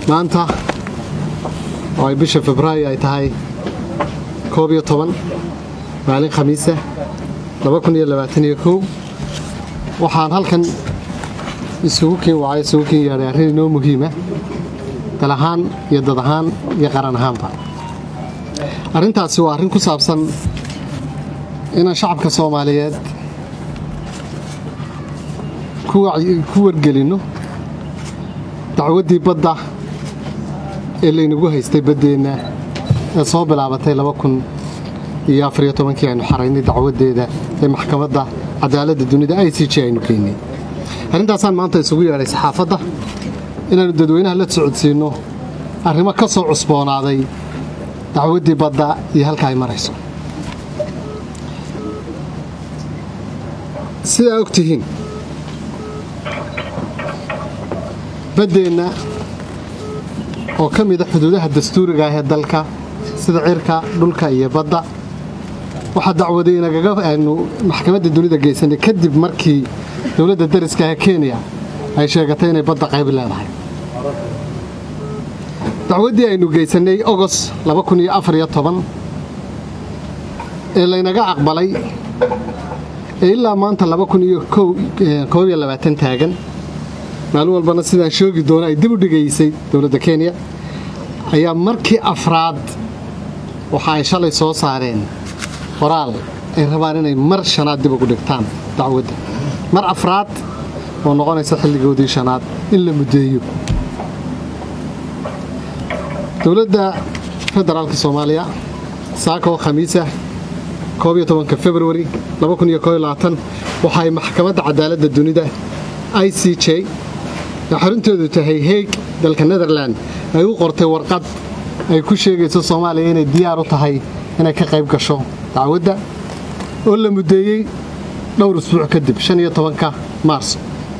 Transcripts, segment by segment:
maanta oo ay bisha febraayo ay tahay koob iyo toban maalin khamiisa waxaan halkan isugu kiin wacay isugu kiin yeedhay arrin inoo muhiima dal ahaan iyo dad ahaan iyo qaran ahaanba arrintaasi waa arrin ku saabsan inaan shacabka soomaaliyeed ku wargelinno dacwaddii badda ee laynagu haystay baddeenna ee soo bilaabatay iyo afariyo tobankii aynu xaraynay dacwaddeeda ee maxkamadda cadaaladda dunida i c j aynu keennay arrintaasaan maanta isugu yeedhay saxaafadda inaannu dadweynaha la socodsiinno arrimo ka soo cusboonaaday dacwaddii badda iyo halka ay marayso sidaa og tihiin baddeenna oo ka mida xuduudaha dastuuriga ah ee dalka sida cirka dhulka iyo badda waxaa dacwaday inagaga aynu maxkamadda dunida geysanay kadib markii dowladda dariska ah kenya ay sheegatay inay badda qayb leedahay dacwaddii aynu geysannay ogos ee laynaga aqbalay ee ilaa maanta taagan maalin walbana sidaan shoogi doono ay dib u dhigaysay dowladda kenya ayaa markii afraad waxa ay shalay soo saareen qoraal ay rabaan inay mar shanaad dib ugu dhigtaan dacwadda mar afraad oo noqonaysa xilligoodii shanaad in la muddeeyo dowladda federaalka soomaaliya saaka oo khamiisa februari waxa ay maxkamadda cadaaladda dunida i c j ee xarintoodu tahay heeg dalka netherland ay u qortay warqad ay ku sheegayso soomaaliya inay diyaar u tahay inay ka qayb gasho dacwadda oo la muddeeyey dhowr usbuuc kadib maarso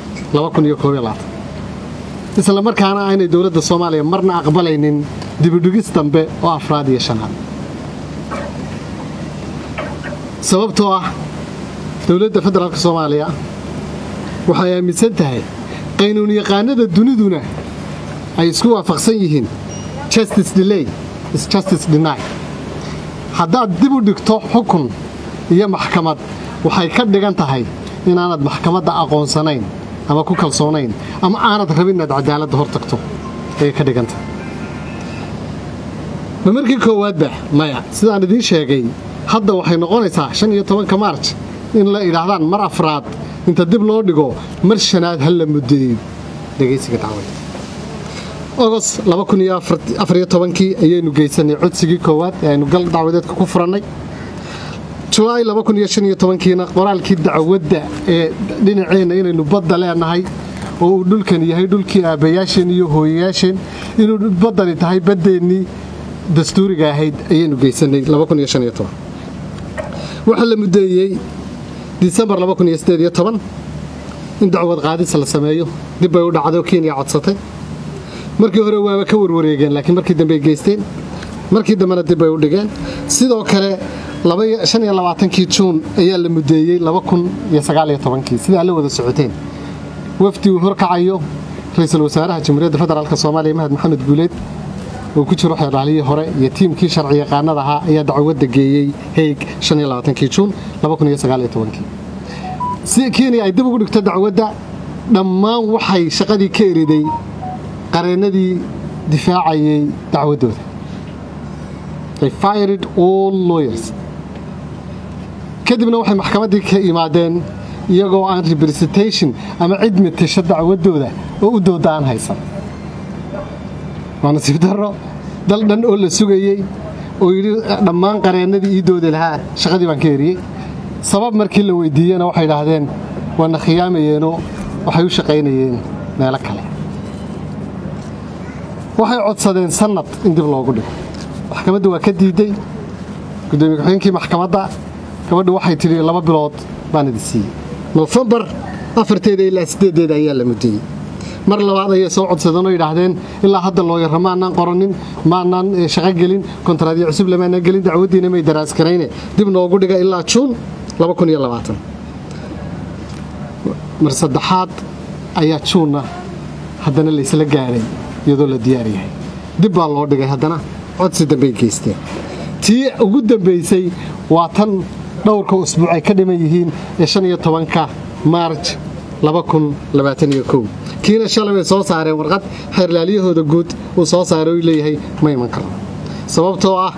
isla markaana aynay dowladda soomaaliya marna aqbalaynin dibidhigis dambe oo afraad iyo shanaad sababtoo ah dowladda federaalk soomaaliya waxay aaminsan tahay qaynuun yaqaanada duniduna ay isku waafaqsan yihiin justice delay is justice deny haddaad dib u dhigto xukun iyo maxkamad waxay ka dhigan tahay inaanad maxkamadda aqoonsanayn ama ku kalsoonayn ama aanad rabin inaad cadaaladda hor tagto ayay ka dhigantahay ma markii koowaadba maya sidaan idiin sheegay hadda waxay noqonaysaa shan iyo tobanka maarj in la idhaahdaan mar afraad inta dib loo dhigo mar shanaad ha la muddeeyo dhegaysiga dacwada ogos kii ayaynu geysanay codsigii koowaad ee aynu gal dacwadeedka ku furannay julaay kiina qoraalkii dacwadda ee dhinaceenna inaynu badda leenahay oo uu dhulkan yahay dhulkii aabbayaasheen iyo hooyayaasheen inuu baddani tahay baddeennii dastuuriga ahayd ayaynu geysanay waxaa la muddeeyey disembar in dacwad qaadis la sameeyo dibbay u dhacdo kenya codsatay markii hore waaba ka warwareegeen laakiin markii dambe ay geysteen markii dambena dibbay u dhigeen sidoo kale kii juun ayaa la muddeeyey sidaa la wada socoteen wafdi uu horkacayo ra-iisul wasaaraha jamhuuriyadda federaalk soomaaliya mahad maxamed guuleed oo ku jiro xeerdhaaliyii hore iyo tiimkii sharci yaqaanada ahaa ayaa dacwadda geeyey heeg kii juun si kenya ay dib ugu dhigto dacwadda dhammaan waxay shaqadii ka eriday qareennadii difaacayay dacwaddooda kadibna waxay maxkamaddii ka imaadeen iyagoo aan representation ama cid matasho dacwaddooda oo u dooda aan haysan waa nasiib darro dal dhan oo la sugayey oo yidhi dhammaan qareennadii ii doodi lahaa shaqadii baan ka eriyey sabab markii la weydiiyena waxay idhaahdeen waana khiyaamayeenoo waxay u shaqaynayeen meelo kale waxay codsadeen sannad in dib loogu dhigo maxkamadda waa ka diidey gudoomiye ku-xigeenkii maxkamadda gabadhu waxay tidhi laba bilood baan idi siiyey nofembar afarteeda ilaa siddeedeeda ayaa la muddeeyey mar labaad ayay soo codsadeen oo yidhaahdeen ilaa hadda looyarra maanaan qoranin maanaan shaqo gelin kontraadyo cusub lamaanaan gelin dacwaddiina may daraaskarayne dib noogu dhiga ilaa juun mar saddexaad ayaa juunna haddana laysla gaadhay iyadoo la diyaar yahay dib baa loo dhigay haddana codsi dambey geysteen tii ugu dambaysay waa tan dhowrka usbuuc ay ka dhiman yihiin ee shan iyo tobanka maarj kiina shalay bay soo saareen warqad xeerlaalyahooda guud uu soo saaray u leeyahay ma iman karo sababtoo ah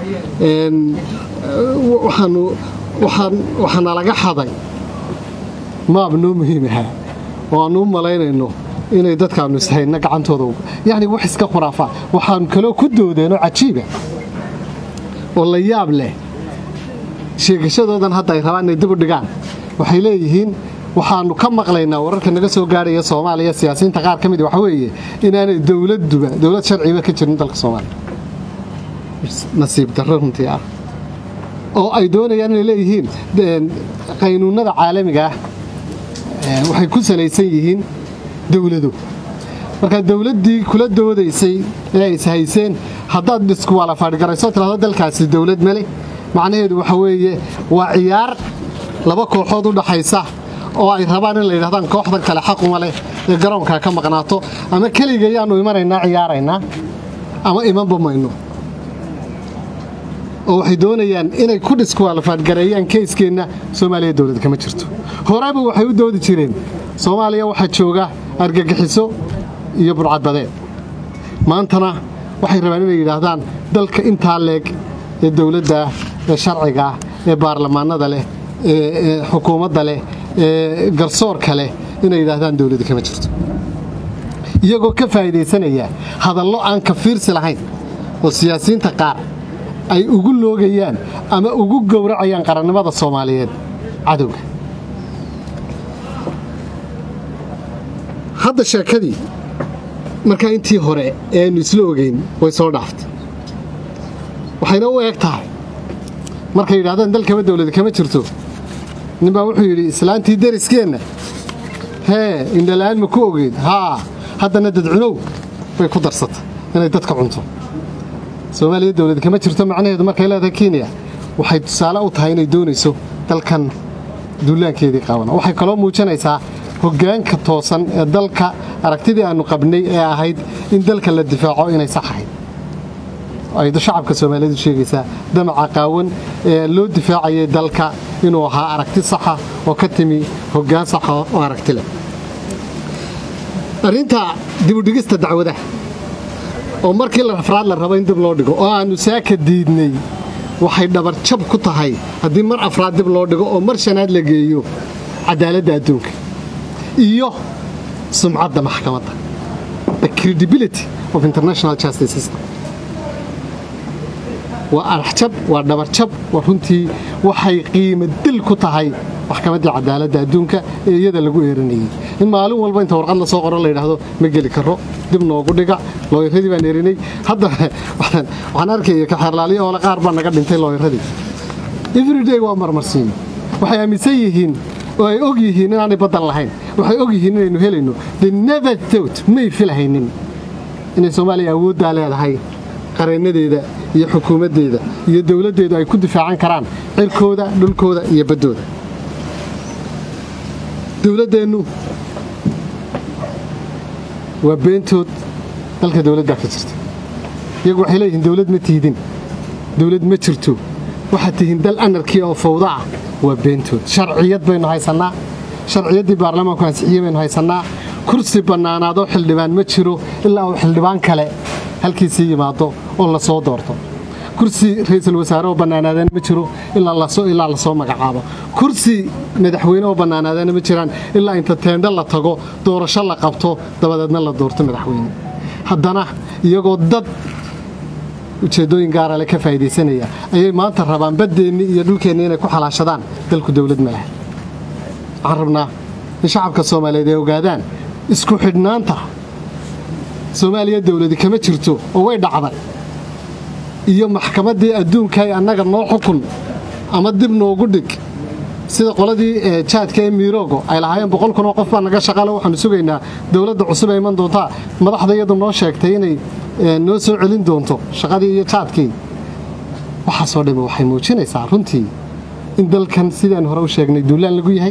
waxaana laga xaday maab noo muhiim ahaa oo aannu u malaynayno inay dadkaannu ishayna gacantooda yacni wax iska khuraafaa waxaannu kaloo ku doodeenoo cajiiba oo la yaab leh sheegashadoodan hadda ay rabaan inay dib u dhigaan waxay leeyihiin waxaannu ka maqlaynaa wararka naga soo gaadhaya soomaaliya siyaasiyiinta qaar ka mid waxa weeye inaanay dowladduba dowlad sharciba ka jirin dalka soomaaliya nasiib darro runtii ah oo ay doonayaan inay leeyihiin qaynuunnada caalamiga ah waxay ku salaysan yihiin dowladu markaa dowladdii kula doodaysay ee ay ishayseen haddaad iskuwalafaadhigarayso tidhahdo dalkaasi dowlad male macnaheedu waxa weeye waa ciyaar laba kooxood u dhaxaysa oo ay rabaan in la yidhahdaan kooxdan kale xaquma leh ee garoonkaa ka maqnaato ama keligayaannu imanaynaa ciyaaraynaa ama imanba mayno oo waxay doonayaan inay ku dhiskuwalafaadgareeyaan keyskeenna soomaaliya dowlad kama jirto horeba waxay u doodi jireen soomaaliya waxaa jooga argagixiso iyo burcadbadeed maantana waxay rabaan inay yidhaahdaan dalka intaa leeg ee dowladda ee sharciga ah ee baarlamaanada leh ee xukuumadda leh ee garsoorka leh inay yidhaahdaan dowladda kama jirto iyagoo ka faa'iidaysanaya hadallo aan ka fiirsi lahayn oo siyaasiyiinta qaar ay ugu loogayaan ama ugu gowracayaan qarannimada soomaaliyeed cadowga hadda sheekadii markaa intii hore ee aynu isla ogeyn way soo dhaaftay waxayna u eg tahay markay yidhahdaan dalkaba dowlad kama jirto ninbaa wuxuu yidhi islaantii deriskeenna hee indhala'aan ma ku ogeyd haa haddana dadcunow bay ku darsatay inay dadka cunto soomaaliya dowlad kama jirto macnaheedu markay leedahay kenya waxay tusaale u tahay inay doonayso dalkan duulaankeedii qaban waxay kaloo muujinaysaa hoggaanka toosan ee dalka aragtidii aannu qabnay ee ahayd in dalka la difaaco inay sax ahayd ay shacabka soomaaliyeedu sheegaysaa damaca qaawan ee loo difaacayay dalka inuu ahaa aragti saxa oo ka timi hoggaan saxa oo aragti leh arrinta dibudhigista dacwadaha oo markii afraad la rabo in dib loo dhigo oo aannu saaka diidnay waxay dhabarjab ku tahay haddii mar afraad dib loo dhigo oo mar shanaad la geeyo cadaaladda adduunka iyo sumcadda maxkamadda the credibility of international justice system waa araxjab waa dhabarjab waa runtii waxay qiimo dil ku tahay maxkamaddii cadaaladda adduunka ee iyada lagu eeranayey in maalin walba inta warqad lasoo qoro la yidhaahdo ma geli karo dib noogu dhiga looyaradii baan erinay hadda waxaan arkaya kaxeerlaaliyo oole qaar baa naga dhintay looyaradii everyday waa marmarsiino waxay aaminsan yihiin oo ay og yihiin inaanay baddan lahayn waxay og yihiin inaynu helayno the never thought may filahaynin inay soomaaliya awooddaa leedahay qareennadeeda iyo xukuumaddeeda iyo dowladdeedu ay ku difaacan karaan cirkooda dhulkooda iyo baddooda dowladdeennu waa beentood dalka dowladdaa ka jirta iyagu waxay leeyihiin dowlad ma tiidin dowlad ma jirto waxaad tihiin dal anarkiya oo fawda ah waa beentood sharciyad baynu haysannaa sharciyaddii baarlamaanku ansixiyey baynu haysannaa kursi bannaanaadoo xildhibaan ma jiro ilaa uu xildhibaan kale halkiisii yimaado oo la soo doorto kursi ra'iisul wasaare oo bannaanaadana ma jiro ilaa lasoo magacaabo kursi madaxweyne oo bannaanaadana ma jiraan ilaa inta teendho la tago doorasho la qabto dabadeedna la doorto madaxweyne haddana iyagoo dad ujeeddooyin gaarale ka faa'iidaysanaya ayay maanta rabaan baddeennii iyo dhulkeennii inay ku xalaashadaan dalku dowlad ma laha waxaan rabnaa in shacabka soomaaliyeed ay ogaadaan isku xidhnaanta soomaaliya dowladi kama jirto oo way dhacday iyo maxkamaddii adduunkaay annaga noo xukun ama dib noogu dhig sida qoladii jaadka ee miiroogo ay lahaayeen boqol kun oo qof baa naga shaqale waxaanu sugaynaa dowladda cusub ee iman doontaa madaxda iyadu noo sheegtay inay noo soo celin doonto shaqadii iyo jaadkii waxaasoo dhamme waxay muujinaysaa runtii in dalkan sidaan hore u sheegnay duulaan lagu yahay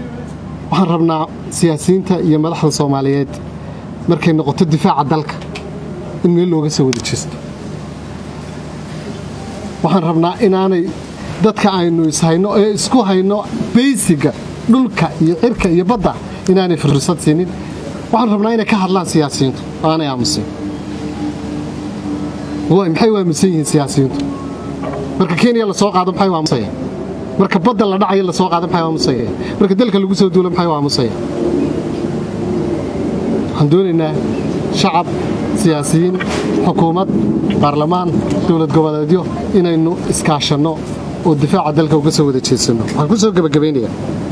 waxaan rabnaa siyaasiyiinta iyo madaxda soomaaliyeed markay noqoto difaaca dalka in meel looga soo wada jeesto waxaan rabnaa inaanay dadka aynu ishayno ee isku hayno baysiga dhulka iyo cirka iyo badda inaanay fursad siinin waxaan rabnaa inay ka hadlaan siyaasiyiintu oo aanay aamusin maxay u aamusan yihiin siyaasiyiintu marka kenya lasoo qaado maxay u aamusaya marka badda la dhacayo lasoo qaado maxay u aamusaya marka dalka lagu soo duulo maxay u aamusaya waxaan doonaynaa shacab siyaasiyiin xukuumad baarlamaan dowlad goboleedyo inaynu iskaashanno oo difaaca dalka uga soo wada jeesanno waxaan ku soo gebagabaynayaa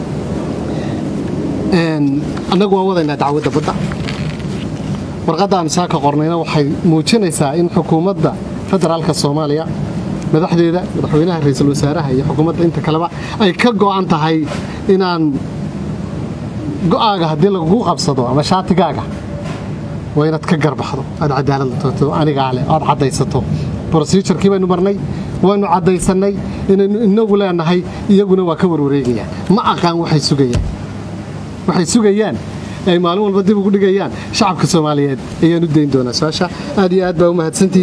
annagu waan wadaynaa dacwadda badda warqadda aan saaka qornayna waxay muujinaysaa in xukuumadda federaalka soomaaliya madaxdeeda madaxweynaha ra-iisul wasaaraha iyo xukuumadda inta kaleba ay ka go'an tahay inaan go'aaga haddii lagugu qabsado ama shaatigaaga waa inaad ka garbaxdo aad cadaalad doonto anigaa leh oad caddaysato brosijarkii baynu marnay waynu caddaysannay inaynu inagu leenahay iyaguna waa ka warwareegayaan ma aqaan waxay sugayaan waxay sugayaan ay maalin walba dib ugu dhigayaan shacabka soomaaliyeed ayaan u dayn doonaa su-aasha aad iyo aad baa u mahadsantihi